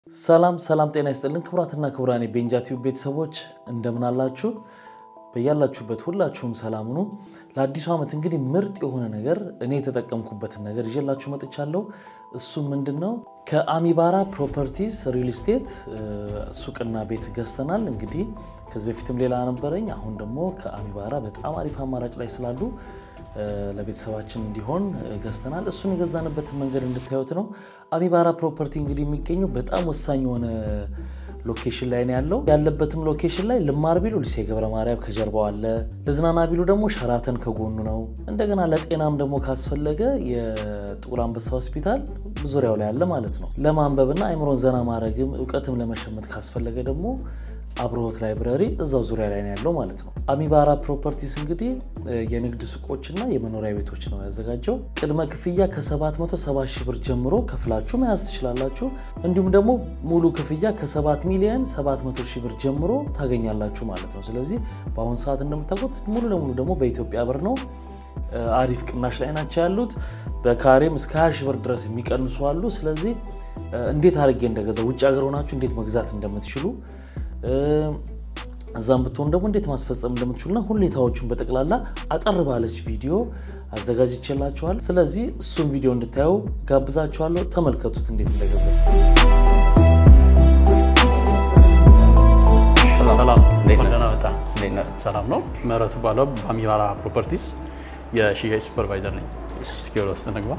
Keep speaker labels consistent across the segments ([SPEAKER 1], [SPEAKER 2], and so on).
[SPEAKER 1] ሰላም ሰላም፣ ጤና ይስጥልን ክቡራትና ክቡራን የቤንጃ ቲዩብ ቤተሰቦች እንደምን አላችሁ? በያላችሁበት ሁላችሁም ሰላም ሁኑ። ለአዲሱ ዓመት እንግዲህ ምርጥ የሆነ ነገር እኔ የተጠቀምኩበትን ነገር ይዤላችሁ መጥቻለሁ። እሱም ምንድን ነው? ከአሚባራ ፕሮፐርቲስ ሪል ስቴት ሱቅና ቤት ገዝተናል። እንግዲህ ከዚህ በፊትም ሌላ ነበረኝ። አሁን ደግሞ ከአሚባራ በጣም አሪፍ አማራጭ ላይ ስላሉ ለቤተሰባችን እንዲሆን ገዝተናል። እሱን የገዛንበትን መንገድ እንድታዩት ነው። አሚባራ ፕሮፐርቲ እንግዲህ የሚገኘው በጣም ወሳኝ የሆነ ሎኬሽን ላይ ነው ያለው። ያለበትም ሎኬሽን ላይ ልማር ቢሉ ሊሴ ገብረ ማርያም ከጀርባው አለ። ልዝናና ቢሉ ደግሞ ሸራተን ከጎኑ ነው። እንደገና ለጤናም ደግሞ ካስፈለገ የጥቁር አንበሳ ሆስፒታል ዙሪያው ላይ አለ ማለት ነው። ለማንበብና አይምሮን ዘና ማድረግም እውቀትም ለመሸመት ካስፈለገ ደግሞ አብርሆት ላይብረሪ እዛው ዙሪያ ላይ ነው ያለው ማለት ነው። አሚባራ ፕሮፐርቲስ እንግዲህ የንግድ ሱቆችና የመኖሪያ ቤቶች ነው ያዘጋጀው። ቅድመ ክፍያ ከ770 ሺህ ብር ጀምሮ ከፍላችሁ መያዝ ትችላላችሁ። እንዲሁም ደግሞ ሙሉ ክፍያ ከ7 ሚሊዮን 700 ሺህ ብር ጀምሮ ታገኛላችሁ ማለት ነው። ስለዚህ በአሁኑ ሰዓት እንደምታውቁት ሙሉ ለሙሉ ደግሞ በኢትዮጵያ ብር ነው። አሪፍ ቅናሽ ላይ ናቸው ያሉት። በካሬም እስከ 20 ሺህ ብር ድረስ የሚቀንሱ አሉ። ስለዚህ እንዴት አድርጌ እንደገዛ ውጭ ሀገር ሆናችሁ እንዴት መግዛት እንደምትችሉ እዛም ብትሆኑ ደግሞ እንዴት ማስፈጸም እንደምትችሉና ሁኔታዎቹን በጠቅላላ አጠር ባለች ቪዲዮ አዘጋጅቼላችኋል። ስለዚህ እሱን ቪዲዮ እንድታዩ ጋብዛችኋለሁ። ተመልከቱት እንዴት እንደገዛ።
[SPEAKER 2] ሰላም ነው። ምህረቱ ባለው በአሚባራ ፕሮፐርቲስ የሽያጭ ሱፐርቫይዘር ነኝ። እስኪ ወደ ውስጥ እንግባ።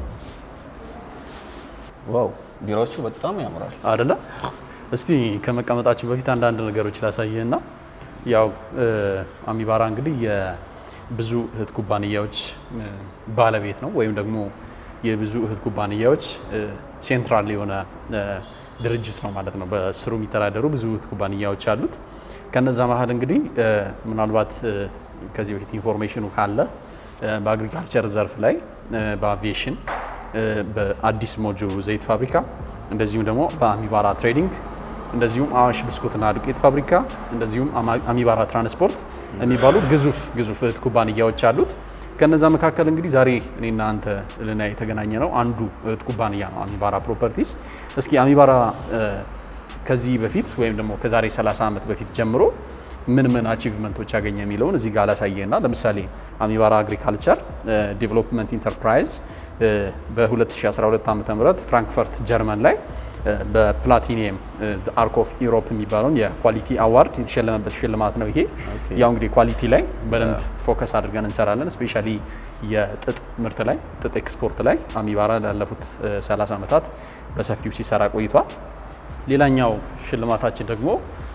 [SPEAKER 3] ዋው ቢሮዎቹ በጣም ያምራል
[SPEAKER 2] አደለ? እስቲ ከመቀመጣችን በፊት አንዳንድ ነገሮች ላሳይህና ያው አሚባራ እንግዲህ የብዙ እህት ኩባንያዎች ባለቤት ነው፣ ወይም ደግሞ የብዙ እህት ኩባንያዎች ሴንትራል የሆነ ድርጅት ነው ማለት ነው። በስሩ የሚተዳደሩ ብዙ እህት ኩባንያዎች አሉት። ከነዛ መሀል እንግዲህ ምናልባት ከዚህ በፊት ኢንፎርሜሽኑ ካለ በአግሪካልቸር ዘርፍ ላይ በአቪዬሽን በአዲስ ሞጆ ዘይት ፋብሪካ እንደዚሁም ደግሞ በአሚባራ ትሬዲንግ እንደዚሁም አዋሽ ብስኩትና ዱቄት ፋብሪካ እንደዚሁም አሚባራ ትራንስፖርት የሚባሉ ግዙፍ ግዙፍ እህት ኩባንያዎች አሉት። ከነዛ መካከል እንግዲህ ዛሬ እኔና አንተ ልናይ የተገናኘ ነው አንዱ እህት ኩባንያ ነው አሚባራ ፕሮፐርቲስ። እስኪ አሚባራ ከዚህ በፊት ወይም ደግሞ ከዛሬ 30 ዓመት በፊት ጀምሮ ምን ምን አቺቭመንቶች ያገኘ የሚለውን እዚህ ጋር ላሳየና ለምሳሌ አሚባራ አግሪካልቸር ዲቨሎፕመንት ኢንተርፕራይዝ በ2012 ዓ ም ፍራንክፈርት ጀርመን ላይ በፕላቲኒየም አርክ ኦፍ ኢሮፕ የሚባለውን የኳሊቲ አዋርድ የተሸለመበት ሽልማት ነው። ይሄ ያው እንግዲህ ኳሊቲ ላይ በደንብ ፎከስ አድርገን እንሰራለን። ስፔሻሊ የጥጥ ምርት ላይ ጥጥ ኤክስፖርት ላይ አሚባራ ላለፉት 30 ዓመታት በሰፊው ሲሰራ ቆይቷል። ሌላኛው ሽልማታችን ደግሞ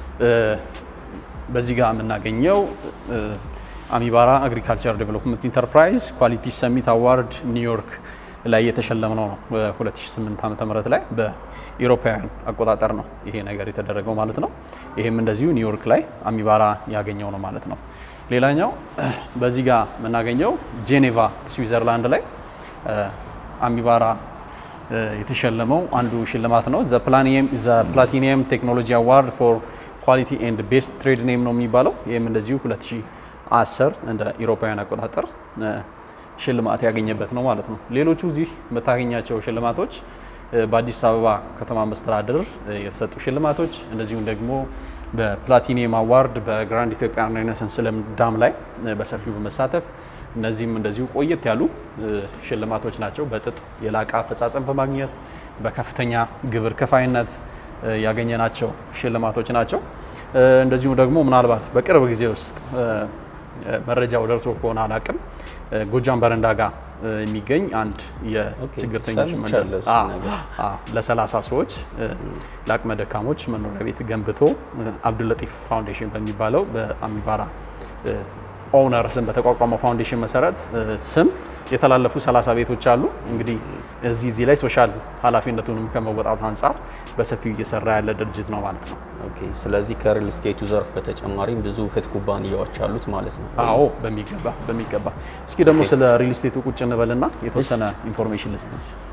[SPEAKER 2] በዚህ ጋር የምናገኘው አሚባራ አግሪካልቸር ዴቨሎፕመንት ኢንተርፕራይዝ ኳሊቲ ሰሚት አዋርድ ኒውዮርክ ላይ የተሸለምነው ነው። በ2008 ዓ ም ላይ በኢሮፓውያን አቆጣጠር ነው ይሄ ነገር የተደረገው ማለት ነው። ይሄም እንደዚሁ ኒውዮርክ ላይ አሚባራ ያገኘው ነው ማለት ነው። ሌላኛው በዚህ ጋር የምናገኘው ጄኔቫ ስዊዘርላንድ ላይ አሚባራ የተሸለመው አንዱ ሽልማት ነው። ዘ ፕላቲኒየም ቴክኖሎጂ አዋርድ ፎር ኳሊቲ ኤንድ ቤስት ትሬድ ኔም ነው የሚባለው። ይህም እንደዚሁ 2010 እንደ ኢሮፓውያን አቆጣጠር ሽልማት ያገኘበት ነው ማለት ነው። ሌሎቹ እዚህ የምታገኛቸው ሽልማቶች በአዲስ አበባ ከተማ መስተዳድር የተሰጡ ሽልማቶች እንደዚሁም ደግሞ በፕላቲኒየም አዋርድ በግራንድ ኢትዮጵያን ሬኔሳንስ ዳም ላይ በሰፊው በመሳተፍ እነዚህም እንደዚሁ ቆየት ያሉ ሽልማቶች ናቸው። በጥጥ የላቀ አፈጻጸም በማግኘት በከፍተኛ ግብር ከፋይነት ያገኘናቸው ሽልማቶች ናቸው። እንደዚሁም ደግሞ ምናልባት በቅርብ ጊዜ ውስጥ መረጃው ደርሶ ከሆነ አላቅም ጎጃም በረንዳ ጋር የሚገኝ አንድ የችግርተኞች መንደር ለሰላሳ ሰዎች ለአቅመ ደካሞች መኖሪያ ቤት ገንብቶ አብዱለጢፍ ፋውንዴሽን በሚባለው በአሚባራ ኦውነር ስም በተቋቋመው ፋውንዴሽን መሰረት ስም የተላለፉ 30 ቤቶች አሉ። እንግዲህ እዚህ እዚህ ላይ ሶሻል ኃላፊነቱንም ከመወጣት አንጻር በሰፊው እየሰራ ያለ ድርጅት ነው ማለት ነው።
[SPEAKER 3] ኦኬ። ስለዚህ ከሪል ስቴቱ ዘርፍ በተጨማሪም ብዙ እህት ኩባንያዎች አሉት ማለት ነው።
[SPEAKER 2] አዎ፣ በሚገባ በሚገባ። እስኪ ደግሞ ስለ ሪል ስቴቱ ቁጭ እንበልና የተወሰነ ኢንፎርሜሽን ልስጥ።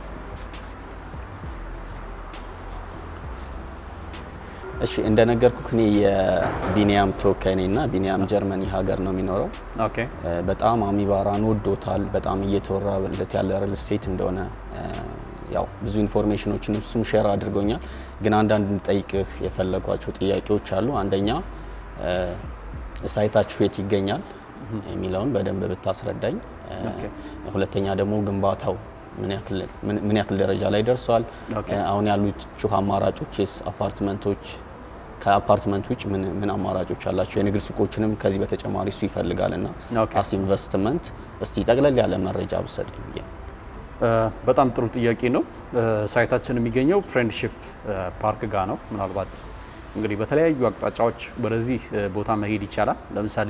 [SPEAKER 3] እሺ እንደነገርኩህ እኔ የቢኒያም ተወካይ ነኝ እና ቢኒያም ጀርመኒ ሀገር ነው የሚኖረው።
[SPEAKER 2] ኦኬ
[SPEAKER 3] በጣም አሚባራን ወዶታል። በጣም እየተወራለት ያለ ሪል ስቴት እንደሆነ ያው ብዙ ኢንፎርሜሽኖችን እሱም ሼር አድርጎኛል። ግን አንዳንድ እንጠይቅህ የፈለጓቸው ጥያቄዎች አሉ። አንደኛ ሳይታችሁ የት ይገኛል የሚለውን በደንብ ብታስረዳኝ። ሁለተኛ ደግሞ ግንባታው ምን ያክል ደረጃ ላይ ደርሷል? አሁን ያሉችሁ አማራጮችስ አፓርትመንቶች ከአፓርትመንት ውጭ ምን ምን አማራጮች አላቸው? የንግድ ሱቆችንም ከዚህ በተጨማሪ እሱ ይፈልጋል እና አስ ኢንቨስትመንት እስቲ ጠቅለል ያለ መረጃ ብሰጠኝ ብዬ ነው።
[SPEAKER 2] በጣም ጥሩ ጥያቄ ነው። ሳይታችን የሚገኘው ፍሬንድሺፕ ፓርክ ጋር ነው። ምናልባት እንግዲህ በተለያዩ አቅጣጫዎች ወደዚህ ቦታ መሄድ ይቻላል። ለምሳሌ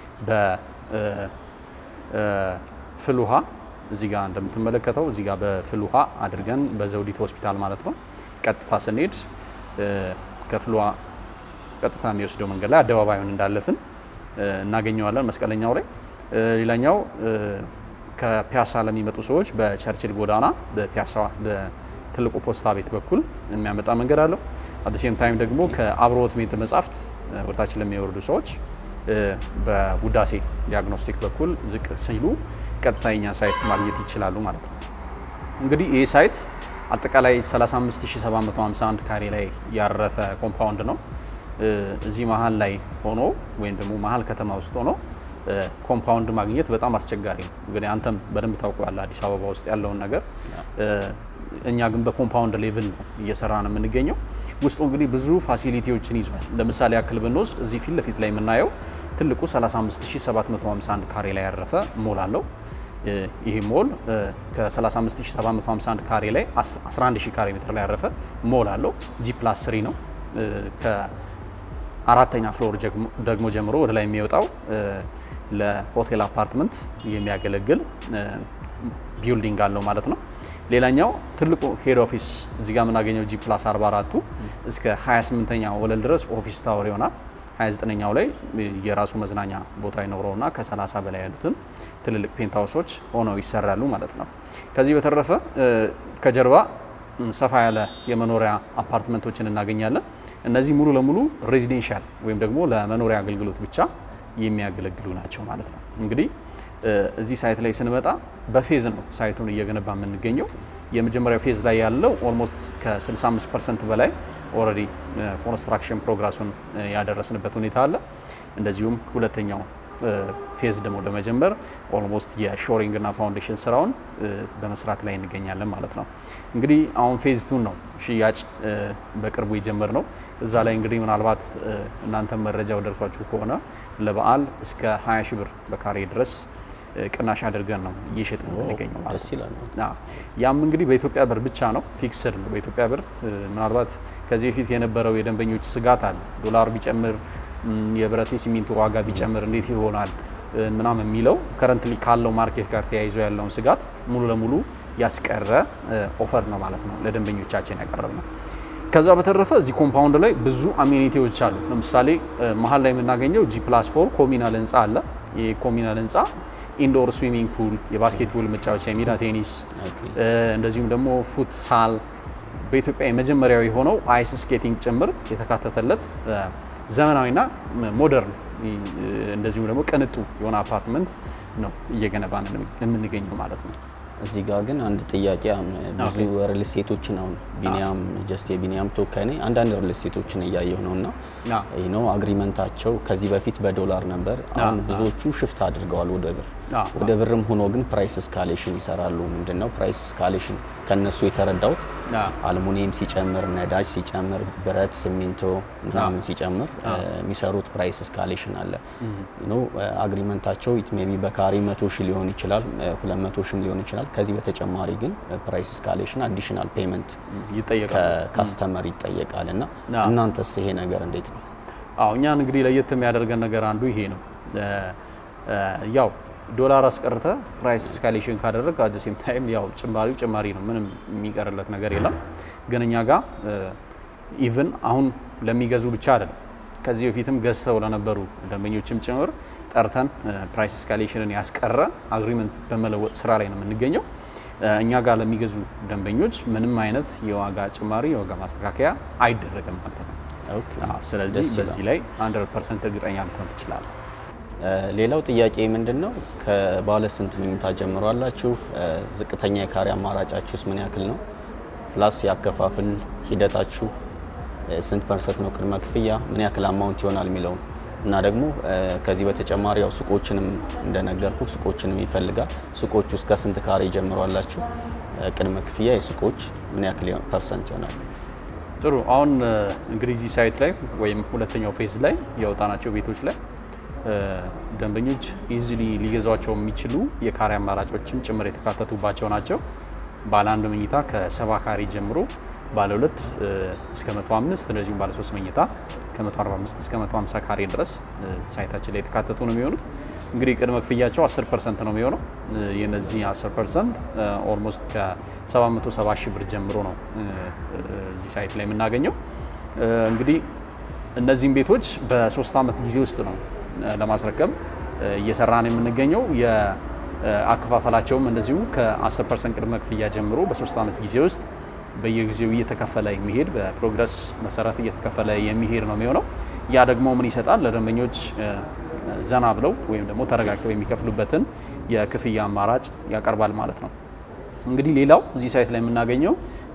[SPEAKER 2] በፍል ውሃ እዚህ ጋር እንደምትመለከተው እዚህ ጋር በፍል ውሃ አድርገን በዘውዲቱ ሆስፒታል ማለት ነው ቀጥታ ስንሄድ ከፍል ውሃ ቀጥታ የሚወስደው መንገድ ላይ አደባባዩን እንዳለፍን እናገኘዋለን መስቀለኛው ላይ። ሌላኛው ከፒያሳ ለሚመጡ ሰዎች በቸርችል ጎዳና በፒያሳ በትልቁ ፖስታ ቤት በኩል የሚያመጣ መንገድ አለው። አደሴም ታይም ደግሞ ከአብሮት ቤተ መጻሕፍት ወደታችን ለሚወርዱ ሰዎች በውዳሴ ዲያግኖስቲክ በኩል ዝቅ ሲሉ ቀጥታ የኛ ሳይት ማግኘት ይችላሉ ማለት ነው። እንግዲህ ይህ ሳይት አጠቃላይ 35751 ካሬ ላይ ያረፈ ኮምፓውንድ ነው። እዚህ መሀል ላይ ሆኖ ወይም ደግሞ መሀል ከተማ ውስጥ ሆኖ ኮምፓውንድ ማግኘት በጣም አስቸጋሪ ነው። እንግዲህ አንተም በደንብ ታውቀዋለህ አዲስ አበባ ውስጥ ያለውን ነገር። እኛ ግን በኮምፓውንድ ሌቭል ነው እየሰራ ነው የምንገኘው። ውስጡ እንግዲህ ብዙ ፋሲሊቲዎችን ይዟል። ለምሳሌ ያክል ብንወስድ እዚህ ፊት ለፊት ላይ የምናየው ትልቁ 35751 ካሬ ላይ ያረፈ ሞል አለው። ይህ ሞል ከ35751 ካሬ ላይ 11000 ካሬ ሜትር ላይ ያረፈ ሞል አለው። ጂ ፕላስ 3 ነው። ከአራተኛ ፍሎር ደግሞ ጀምሮ ወደ ላይ የሚወጣው ለሆቴል አፓርትመንት የሚያገለግል ቢልዲንግ አለው ማለት ነው። ሌላኛው ትልቁ ሄድ ኦፊስ እዚህ ጋር የምናገኘው ጂ ፕላስ 44ቱ እስከ 28ኛ ወለል ድረስ ኦፊስ ታወር ይሆናል። 29ኛው ላይ የራሱ መዝናኛ ቦታ ይኖረውና ከ30 በላይ ያሉትን ትልልቅ ፔንታውሶች ሆነው ይሰራሉ ማለት ነው። ከዚህ በተረፈ ከጀርባ ሰፋ ያለ የመኖሪያ አፓርትመንቶችን እናገኛለን። እነዚህ ሙሉ ለሙሉ ሬዚዴንሻል ወይም ደግሞ ለመኖሪያ አገልግሎት ብቻ የሚያገለግሉ ናቸው ማለት ነው። እንግዲህ እዚህ ሳይት ላይ ስንመጣ በፌዝ ነው ሳይቱን እየገነባ የምንገኘው። የመጀመሪያው ፌዝ ላይ ያለው ኦልሞስት ከ65 ፐርሰንት በላይ ኦልሬዲ ኮንስትራክሽን ፕሮግረሱን ያደረስንበት ሁኔታ አለ። እንደዚሁም ሁለተኛው ፌዝ ደግሞ ለመጀመር ኦልሞስት የሾሪንግ እና ፋውንዴሽን ስራውን በመስራት ላይ እንገኛለን ማለት ነው። እንግዲህ አሁን ፌዝ ቱን ነው ሽያጭ በቅርቡ የጀመር ነው። እዛ ላይ እንግዲህ ምናልባት እናንተም መረጃው ደርሷችሁ ከሆነ ለበዓል እስከ 20 ሺህ ብር በካሬ ድረስ ቅናሽ አድርገን ነው እየሸጥ የምንገኘው ማለት ነው። ያም እንግዲህ በኢትዮጵያ ብር ብቻ ነው፣ ፊክስድ ነው በኢትዮጵያ ብር። ምናልባት ከዚህ በፊት የነበረው የደንበኞች ስጋት አለ ዶላር ቢጨምር የብረት ሲሚንቶ ዋጋ ቢጨምር እንዴት ይሆናል ምናምን የሚለው ከረንትሊ ካለው ማርኬት ጋር ተያይዞ ያለውን ስጋት ሙሉ ለሙሉ ያስቀረ ኦፈር ነው ማለት ነው ለደንበኞቻችን ያቀረብ ነው። ከዛ በተረፈ እዚህ ኮምፓውንድ ላይ ብዙ አሜኒቲዎች አሉ። ለምሳሌ መሀል ላይ የምናገኘው ጂ ፕላስ ፎር ኮሚናል ህንፃ አለ። ይህ ኮሚናል ህንፃ ኢንዶር ስዊሚንግ ፑል፣ የባስኬትቦል መጫወቻ፣ የሜዳ ቴኒስ እንደዚሁም ደግሞ ፉትሳል በኢትዮጵያ የመጀመሪያው የሆነው አይስ ስኬቲንግ ጭምር የተካተተለት ዘመናዊና ሞደርን እንደዚሁም ደግሞ ቅንጡ የሆነ አፓርትመንት ነው እየገነባን የምንገኘው ማለት ነው።
[SPEAKER 3] እዚህ ጋር ግን አንድ ጥያቄ አሁን ብዙ ሪል ስቴቶችን አሁን ቢኒያም ጀስት የቢኒያም ተወካይ ነኝ። አንዳንድ ሪል ስቴቶችን እያየሁ ነው እና ይህ ነው አግሪመንታቸው ከዚህ በፊት በዶላር ነበር። አሁን ብዙዎቹ ሽፍት አድርገዋል ወደ ብር። ወደ ብርም ሆኖ ግን ፕራይስ ስካሌሽን ይሰራሉ። ምንድን ነው ፕራይስ ስካሌሽን? ከነሱ የተረዳሁት አልሙኒየም ሲጨምር፣ ነዳጅ ሲጨምር፣ ብረት፣ ሲሚንቶ ምናምን ሲጨምር የሚሰሩት ፕራይስ ስካሌሽን አለ። አግሪመንታቸው ኢት ሜይ ቢ በካሬ መቶ ሺህ ሊሆን ይችላል፣ ሁለት መቶ ሺህም ሊሆን ይችላል። ከዚህ በተጨማሪ ግን ፕራይስ ስካሌሽን አዲሽናል ፔመንት ከካስተመር ይጠየቃል እና እናንተስ ይሄ ነገር እንዴት ነው?
[SPEAKER 2] አዎ እኛን እንግዲህ ለየት የሚያደርገን ነገር አንዱ ይሄ ነው። ያው ዶላር አስቀርተ ፕራይስ ስካሌሽን ካደረግ አት ሴም ታይም ያው ጭማሪው ጭማሪ ነው። ምንም የሚቀርለት ነገር የለም። ግን እኛ ጋር ኢቭን አሁን ለሚገዙ ብቻ አይደለም ከዚህ በፊትም ገዝተው ለነበሩ ደንበኞችም ጭምር ጠርተን ፕራይስ ስካሌሽንን ያስቀረ አግሪመንት በመለወጥ ስራ ላይ ነው የምንገኘው። እኛ ጋር ለሚገዙ ደንበኞች ምንም አይነት የዋጋ ጭማሪ የዋጋ ማስተካከያ አይደረግም ማለት ነው። ስለዚህ በዚህ ላይ 100 ፐርሰንት እርግጠኛ ልትሆን ትችላለህ።
[SPEAKER 3] ሌላው ጥያቄ ምንድን ነው? ከባለ ስንት መኝታ ጀምሮ አላችሁ? ዝቅተኛ የካሬ አማራጫችሁስ ምን ያክል ነው? ፕላስ ያከፋፍል ሂደታችሁ ስንት ፐርሰንት ነው ቅድመ ክፍያ፣ ምን ያክል አማውንት ይሆናል የሚለውን እና ደግሞ ከዚህ በተጨማሪ ያው ሱቆችንም እንደነገርኩ ሱቆችንም ይፈልጋል። ሱቆች ውስጥ ከስንት ካሬ ጀምሯላችሁ? ቅድመ ክፍያ የሱቆች ምን ያክል ፐርሰንት ይሆናል?
[SPEAKER 2] ጥሩ። አሁን እንግዲህ እዚህ ሳይት ላይ ወይም ሁለተኛው ፌዝ ላይ ያወጣናቸው ቤቶች ላይ ደንበኞች ኢዚሊ ሊገዟቸው የሚችሉ የካሬ አማራጮችም ጭምር የተካተቱባቸው ናቸው። ባለ አንድ መኝታ ከሰባ ካሬ ጀምሮ ባለ ሁለት እስከ 105 እንደዚሁም ባለ ሶስት መኝታ ከ145 እስከ 150 ካሬ ድረስ ሳይታችን ላይ የተካተቱ ነው የሚሆኑት። እንግዲህ ቅድመ ክፍያቸው 10 ፐርሰንት ነው የሚሆነው። የነዚህ 10 ፐርሰንት ኦልሞስት ከ770 ሺህ ብር ጀምሮ ነው እዚህ ሳይት ላይ የምናገኘው። እንግዲህ እነዚህም ቤቶች በሶስት ዓመት ጊዜ ውስጥ ነው ለማስረከብ እየሰራን የምንገኘው። የአከፋፈላቸውም እንደዚሁ ከ10 ፐርሰንት ቅድመ ክፍያ ጀምሮ በሶስት ዓመት ጊዜ ውስጥ በየጊዜው እየተከፈለ የሚሄድ በፕሮግረስ መሰረት እየተከፈለ የሚሄድ ነው የሚሆነው። ያ ደግሞ ምን ይሰጣል? ለደንበኞች ዘና ብለው ወይም ደግሞ ተረጋግተው የሚከፍሉበትን የክፍያ አማራጭ ያቀርባል ማለት ነው። እንግዲህ ሌላው እዚህ ሳይት ላይ የምናገኘው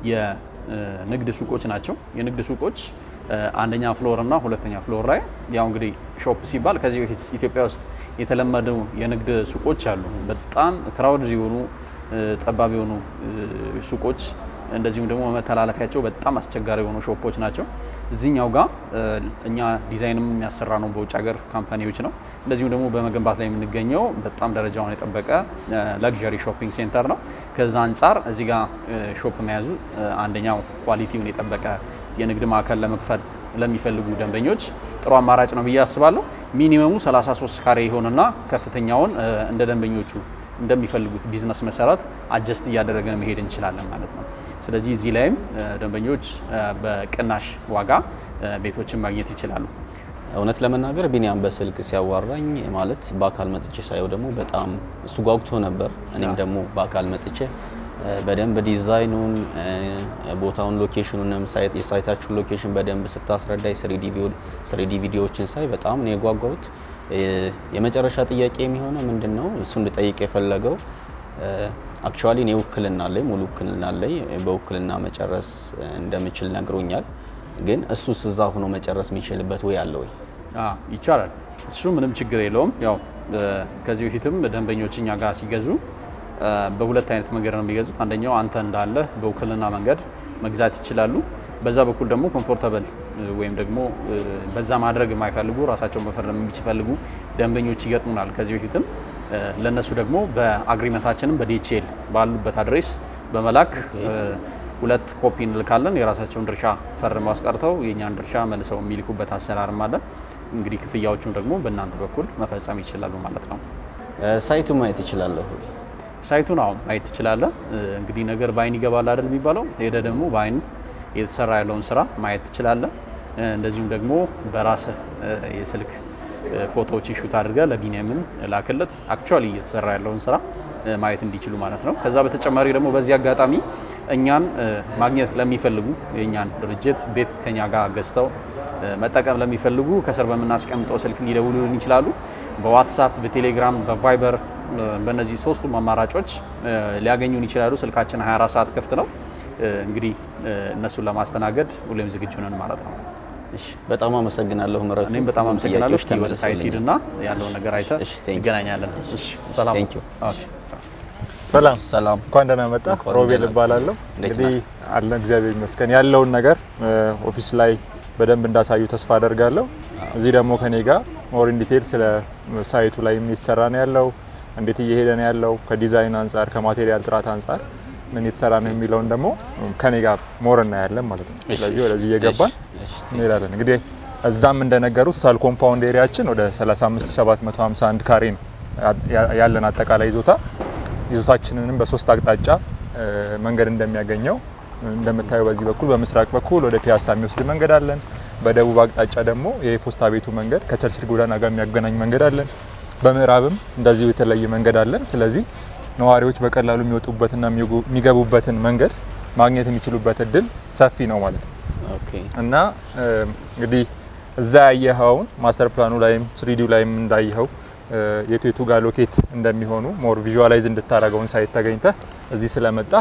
[SPEAKER 2] የንግድ ሱቆች ናቸው። የንግድ ሱቆች አንደኛ ፍሎር እና ሁለተኛ ፍሎር ላይ ያው እንግዲህ ሾፕ ሲባል ከዚህ በፊት ኢትዮጵያ ውስጥ የተለመዱ የንግድ ሱቆች አሉ። በጣም ክራውድ የሆኑ ጠባብ የሆኑ ሱቆች እንደዚሁም ደግሞ መተላለፊያቸው በጣም አስቸጋሪ የሆኑ ሾፖች ናቸው። እዚህኛው ጋር እኛ ዲዛይንም የሚያሰራ ነው በውጭ ሀገር ካምፓኒዎች ነው። እንደዚሁም ደግሞ በመገንባት ላይ የምንገኘው በጣም ደረጃውን የጠበቀ ለግዠሪ ሾፒንግ ሴንተር ነው። ከዛ አንጻር እዚህ ጋር ሾፕ መያዙ አንደኛው ኳሊቲውን የጠበቀ የንግድ ማዕከል ለመክፈት ለሚፈልጉ ደንበኞች ጥሩ አማራጭ ነው ብዬ አስባለሁ። ሚኒመሙ 33 ካሬ ይሆንና ከፍተኛውን እንደ ደንበኞቹ እንደሚፈልጉት ቢዝነስ መሰረት አጀስት እያደረገን መሄድ እንችላለን ማለት ነው። ስለዚህ እዚህ ላይም ደንበኞች በቅናሽ ዋጋ ቤቶችን ማግኘት ይችላሉ።
[SPEAKER 3] እውነት ለመናገር ቢኒያም በስልክ ሲያዋራኝ ማለት በአካል መጥቼ ሳየው ደግሞ በጣም እሱ ጓጉቶ ነበር። እኔም ደግሞ በአካል መጥቼ በደንብ ዲዛይኑን፣ ቦታውን፣ ሎኬሽኑንም የሳይታችሁን ሎኬሽን በደንብ ስታስረዳይ ስሪዲ ቪዲዮዎችን ሳይ በጣም ነው የጓጓሁት። የመጨረሻ ጥያቄ የሚሆነው ምንድን ነው እሱ እንድጠይቅ የፈለገው አክቹዋሊ እኔ ውክልና አለኝ፣ ሙሉ ውክልና አለኝ። በውክልና መጨረስ እንደምችል ነግሮኛል። ግን እሱስ እዛ ሆኖ መጨረስ የሚችልበት ወይ አለ ወይ?
[SPEAKER 2] ይቻላል። እሱ ምንም ችግር የለውም። ያው ከዚህ በፊትም ደንበኞች እኛ ጋር ሲገዙ በሁለት አይነት መንገድ ነው የሚገዙት። አንደኛው አንተ እንዳለ በውክልና መንገድ መግዛት ይችላሉ። በዛ በኩል ደግሞ ኮምፎርተብል ወይም ደግሞ በዛ ማድረግ የማይፈልጉ ራሳቸውን መፈረም የሚፈልጉ ደንበኞች ይገጥሙናል። ከዚህ በፊትም ለነሱ ደግሞ በአግሪመንታችንም በዲኤችኤል ባሉበት አድሬስ በመላክ ሁለት ኮፒ እንልካለን። የራሳቸውን ድርሻ ፈርመው አስቀርተው የእኛን ድርሻ መልሰው የሚልኩበት አሰራርም አለን። እንግዲህ ክፍያዎቹን ደግሞ በእናንተ በኩል መፈጸም ይችላሉ ማለት ነው።
[SPEAKER 3] ሳይቱ ማየት ይችላለሁ።
[SPEAKER 2] ሳይቱን አሁን ማየት ትችላለህ። እንግዲህ ነገር በአይን ይገባል አይደል የሚባለው። ሄደ ደግሞ በአይን የተሰራ ያለውን ስራ ማየት ትችላለህ። እንደዚሁም ደግሞ በራስህ የስልክ ፎቶዎችን ሹት አድርገህ ለቢኒያምን ላክለት አክቹዋሊ እየተሰራ ያለውን ስራ ማየት እንዲችሉ ማለት ነው። ከዛ በተጨማሪ ደግሞ በዚህ አጋጣሚ እኛን ማግኘት ለሚፈልጉ የእኛን ድርጅት ቤት ከኛ ጋር ገዝተው መጠቀም ለሚፈልጉ ከስር በምናስቀምጠው ስልክ ሊደውሉልን ይችላሉ። በዋትሳፕ፣ በቴሌግራም፣ በቫይበር በእነዚህ ሶስቱም አማራጮች ሊያገኙን ይችላሉ። ስልካችን 24 ሰዓት ክፍት ነው። እንግዲህ እነሱን ለማስተናገድ ሁሌም ዝግጁ ነን ማለት ነው።
[SPEAKER 3] እሺ፣ በጣም አመሰግናለሁ ምረቱ።
[SPEAKER 2] እኔም በጣም አመሰግናለሁ። እስቲ ወደ ሳይት
[SPEAKER 3] ተመልሰውልኛል።
[SPEAKER 2] ሂድና ያለውን ነገር አይተህ
[SPEAKER 3] እሺ፣ thank you።
[SPEAKER 2] እንገናኛለን። እሺ፣ ሰላም።
[SPEAKER 3] thank you።
[SPEAKER 2] ኦኬ፣ ቻው።
[SPEAKER 4] ሰላም
[SPEAKER 3] ሰላም
[SPEAKER 4] እንኳን ደህና መጣ።
[SPEAKER 3] እንኳን
[SPEAKER 4] ሮቤል
[SPEAKER 3] ደህና
[SPEAKER 4] እባላለሁ።
[SPEAKER 3] እንዴት
[SPEAKER 4] እንግዲህ አለን እግዚአብሔር ይመስገን ያለውን ነገር ኦፊስ ላይ በደንብ እንዳሳዩ ተስፋ አደርጋለሁ። እዚህ ደግሞ ከኔ ጋር ሞር ኢን ዲቴል ስለ ሳይቱ ላይ የሚሰራ ነው ያለው፣ እንዴት እየሄደ ነው ያለው፣ ከዲዛይን አንጻር ከማቴሪያል ጥራት አንጻር ምን የተሰራ ነው የሚለውን ደግሞ ከኔ ጋር ሞር እናያለን ማለት ነው።
[SPEAKER 3] እሺ፣
[SPEAKER 4] ስለዚህ
[SPEAKER 3] እሺ፣
[SPEAKER 4] ወደዚህ እየገባን
[SPEAKER 3] እሺ፣ እሺ።
[SPEAKER 4] እንሄዳለን። እንግዲህ እዛም እንደነገሩ ቶታል ኮምፓውንድ ኤሪያችን ወደ 35751 ካሬ ነው ያ- ያለን አጠቃላይ ይዞታ ይዞታችንንም በሶስት አቅጣጫ እ፣ መንገድ እንደሚያገኘው እንደምታየው በዚህ በኩል በምስራቅ በኩል ወደ ፒያሳ የሚወስድ መንገድ አለን። በደቡብ አቅጣጫ ደግሞ የፖስታ ቤቱ መንገድ ከቸርችል ጎዳና ጋር የሚያገናኝ መንገድ አለን። በምዕራብም እንደዚሁ የተለየ መንገድ አለን። ስለዚህ ነዋሪዎች በቀላሉ የሚወጡበትና የሚጉ- የሚገቡበትን መንገድ ማግኘት የሚችሉበት እድል ሰፊ ነው ማለት ነው።
[SPEAKER 3] ኦኬ
[SPEAKER 4] እና እ፣ እንግዲህ እዛ ያየኸውን ማስተር ፕላኑ ላይም ስሪዲው ላይም እንዳየኸው እ፣ የቱ የቱ ጋር ሎኬት እንደሚሆኑ ሞር ቪዥዋላይዝ እንድታደርገውን ሳይት ተገኝተህ እዚህ ስለመጣ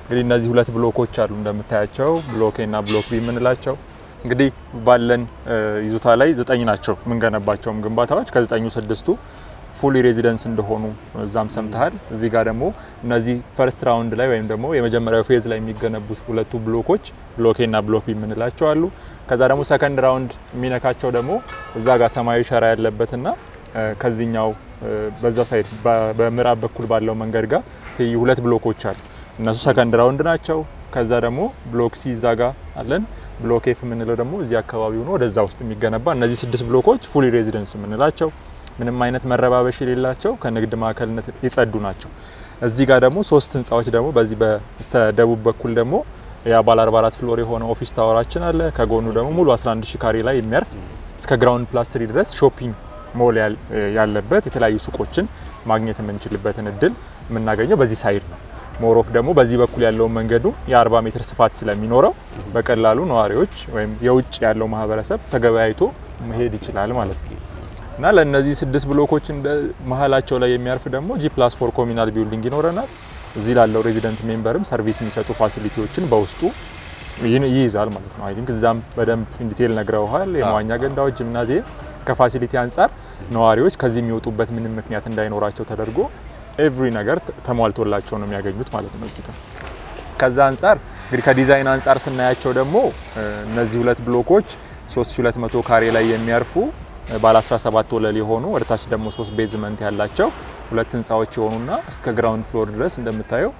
[SPEAKER 4] እንግዲህ እነዚህ ሁለት ብሎኮች አሉ እንደምታያቸው ብሎክ ኤ እና ብሎክ ቢ የምንላቸው እንግዲህ ባለን ይዞታ ላይ ዘጠኝ ናቸው የምንገነባቸውም ግንባታዎች ከዘጠኙ ስድስቱ ፉሊ ሬዚደንስ እንደሆኑ እዛም ሰምተሃል። እዚህ ጋር ደግሞ እነዚህ ፈርስት ራውንድ ላይ ወይም ደግሞ የመጀመሪያው ፌዝ ላይ የሚገነቡት ሁለቱ ብሎኮች ብሎክ ኤ እና ብሎክ ቢ የምንላቸው አሉ። ከዛ ደግሞ ሰከንድ ራውንድ የሚነካቸው ደግሞ እዛ ጋር ሰማያዊ ሸራ ያለበትና ከዚህኛው በዛ ሳይድ በምዕራብ በኩል ባለው መንገድ ጋር ትይዩ ሁለት ብሎኮች አሉ። እነሱ ሰከንድ ራውንድ ናቸው። ከዛ ደግሞ ብሎክ ሲ እዛ ጋር አለን። ብሎክ ኤፍ የምንለው ደግሞ እዚህ አካባቢ ሆኖ ወደዛ ውስጥ የሚገነባ እነዚህ ስድስት ብሎኮች ፉሊ ሬዚደንስ የምንላቸው ምንም አይነት መረባበሽ የሌላቸው ከንግድ ማዕከልነት የጸዱ ናቸው። እዚህ ጋር ደግሞ ሶስት ህንፃዎች ደግሞ በዚህ በስተ ደቡብ በኩል ደግሞ ያ ባለ 44 ፍሎር የሆነ ኦፊስ ታወራችን አለ። ከጎኑ ደግሞ ሙሉ 11 ሺ ካሬ ላይ የሚያርፍ እስከ ግራውንድ ፕላስ ትሪ ድረስ ሾፒንግ ሞል ያለበት የተለያዩ ሱቆችን ማግኘት የምንችልበትን እድል የምናገኘው በዚህ ሳይድ ነው። ሞሮፍ ደግሞ በዚህ በኩል ያለውን መንገዱ የ40 ሜትር ስፋት ስለሚኖረው በቀላሉ ነዋሪዎች ወይም የውጭ ያለው ማህበረሰብ ተገበያይቶ መሄድ ይችላል ማለት ነው እና ለእነዚህ ስድስት ብሎኮች እንደ መሀላቸው ላይ የሚያርፍ ደግሞ ጂ ፕላስ ፎር ኮሚናል ቢልዲንግ ይኖረናል። እዚህ ላለው ሬዚደንት ሜምበርም ሰርቪስ የሚሰጡ ፋሲሊቲዎችን በውስጡ ይይዛል ማለት ነው። አይ ቲንክ እዛም በደንብ ኢንዲቴል ነግረውሃል። የመዋኛ ገንዳዎች፣ ጂምናዚየም ከፋሲሊቲ አንጻር ነዋሪዎች ከዚህ የሚወጡበት ምንም ምክንያት እንዳይኖራቸው ተደርጎ ኤቭሪ ነገር ተሟልቶላቸው ነው የሚያገኙት ማለት ነው እዚህ ጋር። ከዛ አንጻር እንግዲህ ከዲዛይን አንጻር ስናያቸው ደግሞ እነዚህ ሁለት ብሎኮች 3200 ካሬ ላይ የሚያርፉ ባለ 17 ወለል የሆኑ ወደታች ደግሞ ሶስት ቤዝመንት ያላቸው ሁለት ህንፃዎች የሆኑና እስከ ግራውንድ ፍሎር ድረስ እንደምታየው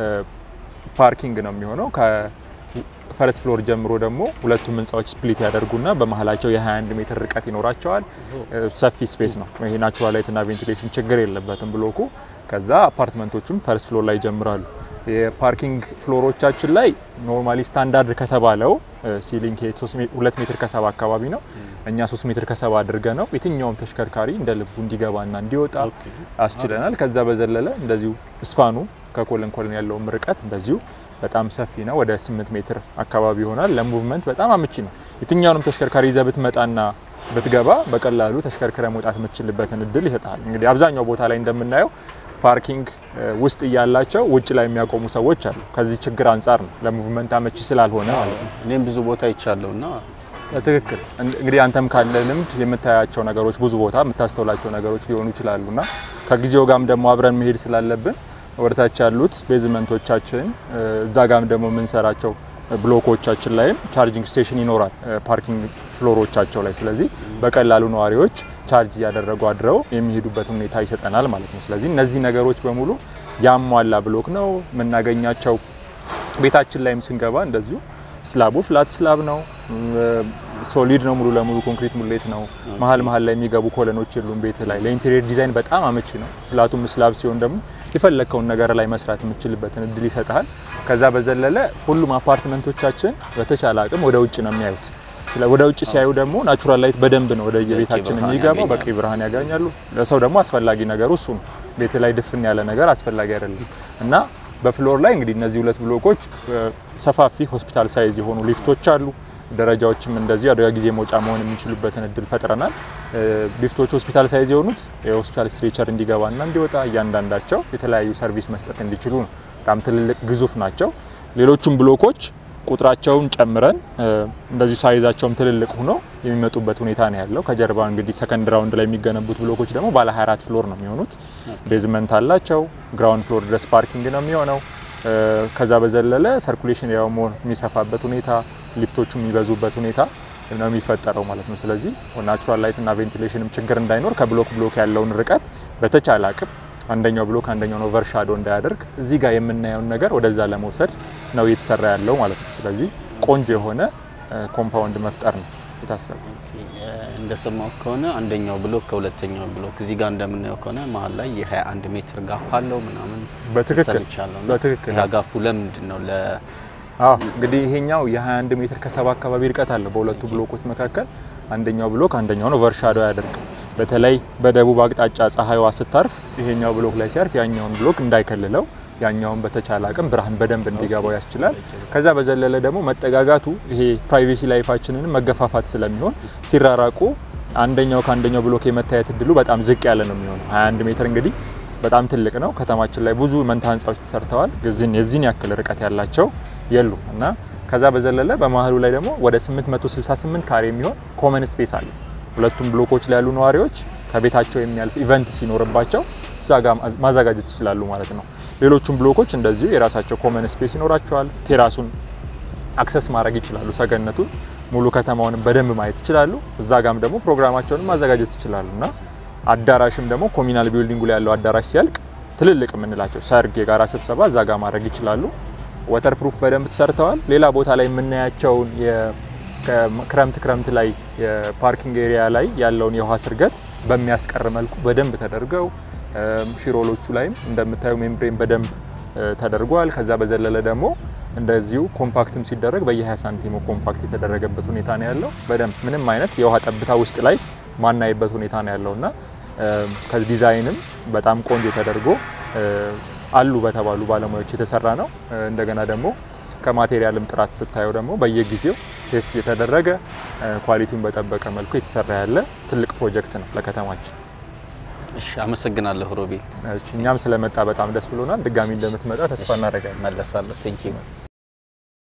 [SPEAKER 4] ፓርኪንግ ነው የሚሆነው። ከፈረስ ፍሎር ጀምሮ ደግሞ ሁለቱም ህንፃዎች ስፕሊት ያደርጉና በመሀላቸው የ21 ሜትር ርቀት ይኖራቸዋል። ሰፊ ስፔስ ነው። ይሄ ናቹራል ላይትና ቬንቲሌሽን ችግር የለበትም ብሎኩ። ከዛ አፓርትመንቶቹም ፈርስት ፍሎር ላይ ይጀምራሉ። የፓርኪንግ ፍሎሮቻችን ላይ ኖርማሊ ስታንዳርድ ከተባለው ሲሊንግ ሁለት ሜትር ከሰባ አካባቢ ነው። እኛ ሶስት ሜትር ከሰባ አድርገ ነው የትኛውም ተሽከርካሪ እንደ ልቡ እንዲገባና እንዲወጣ አስችለናል። ከዛ በዘለለ እንደዚሁ ስፓኑ ከኮለን ኮለን ያለውም ርቀት እንደዚሁ በጣም ሰፊ ነው። ወደ 8 ሜትር አካባቢ ይሆናል። ለሙቭመንት በጣም አመቺ ነው። የትኛውንም ተሽከርካሪ ይዘህ ብትመጣና ብትገባ በቀላሉ ተሽከርክረ መውጣት የምትችልበትን እድል ይሰጣል። እንግዲህ አብዛኛው ቦታ ላይ እንደምናየው ፓርኪንግ ውስጥ እያላቸው ውጭ ላይ የሚያቆሙ ሰዎች አሉ። ከዚህ ችግር አንጻር ነው ለሙቭመንት አመቺ ስላልሆነ ማለት ነው።
[SPEAKER 3] እኔም ብዙ ቦታ ይቻለሁ እና
[SPEAKER 4] ትክክል። እንግዲህ አንተም ካለ ልምድ የምታያቸው ነገሮች ብዙ ቦታ የምታስተውላቸው ነገሮች ሊሆኑ ይችላሉ እና ከጊዜው ጋርም ደግሞ አብረን መሄድ ስላለብን ወደታች ያሉት ቤዝመንቶቻችን እዛ ጋም ደግሞ የምንሰራቸው ብሎኮቻችን ላይም ቻርጂንግ ስቴሽን ይኖራል ፓርኪንግ ፍሎሮቻቸው ላይ። ስለዚህ በቀላሉ ነዋሪዎች ቻርጅ እያደረጉ አድረው የሚሄዱበት ሁኔታ ይሰጠናል ማለት ነው። ስለዚህ እነዚህ ነገሮች በሙሉ ያሟላ ብሎክ ነው የምናገኛቸው። ቤታችን ላይም ስንገባ እንደዚሁ ስላቡ ፍላት ስላብ ነው፣ ሶሊድ ነው፣ ሙሉ ለሙሉ ኮንክሪት ሙሌት ነው። መሀል መሀል ላይ የሚገቡ ኮለኖች የሉም ቤት ላይ። ለኢንቴሪየር ዲዛይን በጣም አመቺ ነው። ፍላቱም ስላብ ሲሆን ደግሞ የፈለግከውን ነገር ላይ መስራት የምችልበትን እድል ይሰጣል። ከዛ በዘለለ ሁሉም አፓርትመንቶቻችን በተቻለ አቅም ወደ ውጭ ነው የሚያዩት። ወደ ውጭ ሲያዩ ደግሞ ናቹራል ላይት በደንብ ነው ወደ የቤታችን የሚገባው፣ በቂ ብርሃን ያገኛሉ። ለሰው ደግሞ አስፈላጊ ነገሩ እሱ ነው። ቤት ላይ ድፍን ያለ ነገር አስፈላጊ አይደለም እና በፍሎር ላይ እንግዲህ እነዚህ ሁለት ብሎኮች ሰፋፊ ሆስፒታል ሳይዝ የሆኑ ሊፍቶች አሉ። ደረጃዎችም እንደዚሁ አደጋ ጊዜ መውጫ መሆን የሚችሉበትን እድል ፈጥረናል። ሊፍቶች ሆስፒታል ሳይዝ የሆኑት የሆስፒታል ስትሬቸር እንዲገባና እንዲወጣ እያንዳንዳቸው የተለያዩ ሰርቪስ መስጠት እንዲችሉ ነው። በጣም ትልልቅ ግዙፍ ናቸው። ሌሎቹም ብሎኮች ቁጥራቸውን ጨምረን እንደዚሁ ሳይዛቸውም ትልልቅ ሆኖ የሚመጡበት ሁኔታ ነው ያለው። ከጀርባ እንግዲህ ሰከንድ ራውንድ ላይ የሚገነቡት ብሎኮች ደግሞ ባለ 24 ፍሎር ነው የሚሆኑት። ቤዝመንት አላቸው። ግራውንድ ፍሎር ድረስ ፓርኪንግ ነው የሚሆነው። ከዛ በዘለለ ሰርኩሌሽን ያው ሞር የሚሰፋበት ሁኔታ፣ ሊፍቶቹ የሚበዙበት ሁኔታ ነው የሚፈጠረው ማለት ነው። ስለዚህ ናቹራል ላይት እና ቬንቲሌሽንም ችግር እንዳይኖር ከብሎክ ብሎክ ያለውን ርቀት በተቻለ አቅም አንደኛው ብሎክ አንደኛውን ኦቨርሻዶ እንዳያደርግ እዚህ ጋር የምናየውን ነገር ወደዛ ለመውሰድ ነው እየተሰራ ያለው ማለት ነው። ስለዚህ ቆንጆ የሆነ ኮምፓውንድ መፍጠር ነው የታሰበው።
[SPEAKER 3] እንደሰማው ከሆነ አንደኛው ብሎክ ከሁለተኛው ብሎክ እዚህ ጋር እንደምናየው ከሆነ መሀል ላይ የ21 ሜትር ጋፕ አለው ምናምን
[SPEAKER 4] በትክክል
[SPEAKER 3] ሰምቻለሁ። እና
[SPEAKER 4] በትክክል
[SPEAKER 3] ያ ጋፑ ለምንድን ነው? ለ
[SPEAKER 4] አዎ እንግዲህ ይሄኛው የ21 ሜትር ከሰባ አካባቢ ርቀት አለው በሁለቱ ብሎኮች መካከል። አንደኛው ብሎክ አንደኛውን ኦቨርሻዶ አያደርግም። በተለይ በደቡብ አቅጣጫ ፀሐይዋ ስታርፍ ይሄኛው ብሎክ ላይ ሲያርፍ ያኛውን ብሎክ እንዳይከልለው ያኛውን በተቻለ አቅም ብርሃን በደንብ እንዲገባው ያስችላል። ከዛ በዘለለ ደግሞ መጠጋጋቱ ይሄ ፕራይቬሲ ላይፋችንን መገፋፋት ስለሚሆን ሲራራቁ አንደኛው ከአንደኛው ብሎክ የመታየት እድሉ በጣም ዝቅ ያለ ነው የሚሆነው። 21 ሜትር እንግዲህ በጣም ትልቅ ነው። ከተማችን ላይ ብዙ መንታ ህንፃዎች ተሰርተዋል። ግን የዚህን ያክል ርቀት ያላቸው የሉ እና ከዛ በዘለለ በመሀሉ ላይ ደግሞ ወደ 868 ካሬ የሚሆን ኮመን ስፔስ አለ። ሁለቱም ብሎኮች ላይ ያሉ ነዋሪዎች ከቤታቸው የሚያልፍ ኢቨንት ሲኖርባቸው እዛ ጋር ማዘጋጀት ይችላሉ ማለት ነው። ሌሎቹም ብሎኮች እንደዚሁ የራሳቸው ኮመን ስፔስ ይኖራቸዋል። ቴራሱን አክሰስ ማድረግ ይችላሉ። ሰገነቱን ሙሉ ከተማውን በደንብ ማየት ይችላሉ። እዛ ጋም ደግሞ ፕሮግራማቸውን ማዘጋጀት ይችላሉ እና አዳራሽም ደግሞ ኮሚናል ቢልዲንጉ ላይ ያለው አዳራሽ ሲያልቅ ትልልቅ የምንላቸው ሰርግ፣ የጋራ ስብሰባ እዛ ጋር ማድረግ ይችላሉ። ወተር ፕሩፍ በደንብ ተሰርተዋል። ሌላ ቦታ ላይ የምናያቸውን ክረምት ክረምት ላይ የፓርኪንግ ኤሪያ ላይ ያለውን የውሃ ስርገት በሚያስቀር መልኩ በደንብ ተደርገው ሽሮሎቹ ላይም እንደምታዩ ሜምብሬን በደንብ ተደርጓል። ከዛ በዘለለ ደግሞ እንደዚሁ ኮምፓክትም ሲደረግ በየ20 ሳንቲሙ ኮምፓክት የተደረገበት ሁኔታ ነው ያለው። በደንብ ምንም አይነት የውሃ ጠብታ ውስጥ ላይ ማናይበት ሁኔታ ነው ያለው እና ከዲዛይንም በጣም ቆንጆ ተደርጎ አሉ በተባሉ ባለሙያዎች የተሰራ ነው። እንደገና ደግሞ ከማቴሪያልም ጥራት ስታየው ደግሞ በየጊዜው ቴስት የተደረገ ኳሊቲውን በጠበቀ መልኩ የተሰራ ያለ ትልቅ ፕሮጀክት ነው ለከተማችን።
[SPEAKER 3] እሺ፣ አመሰግናለሁ ሮቤል።
[SPEAKER 4] እኛም ስለመጣ በጣም ደስ ብሎናል። ድጋሚ እንደምትመጣ ተስፋ እናደርጋለን።
[SPEAKER 3] መለሳለሁ። ቴንኪው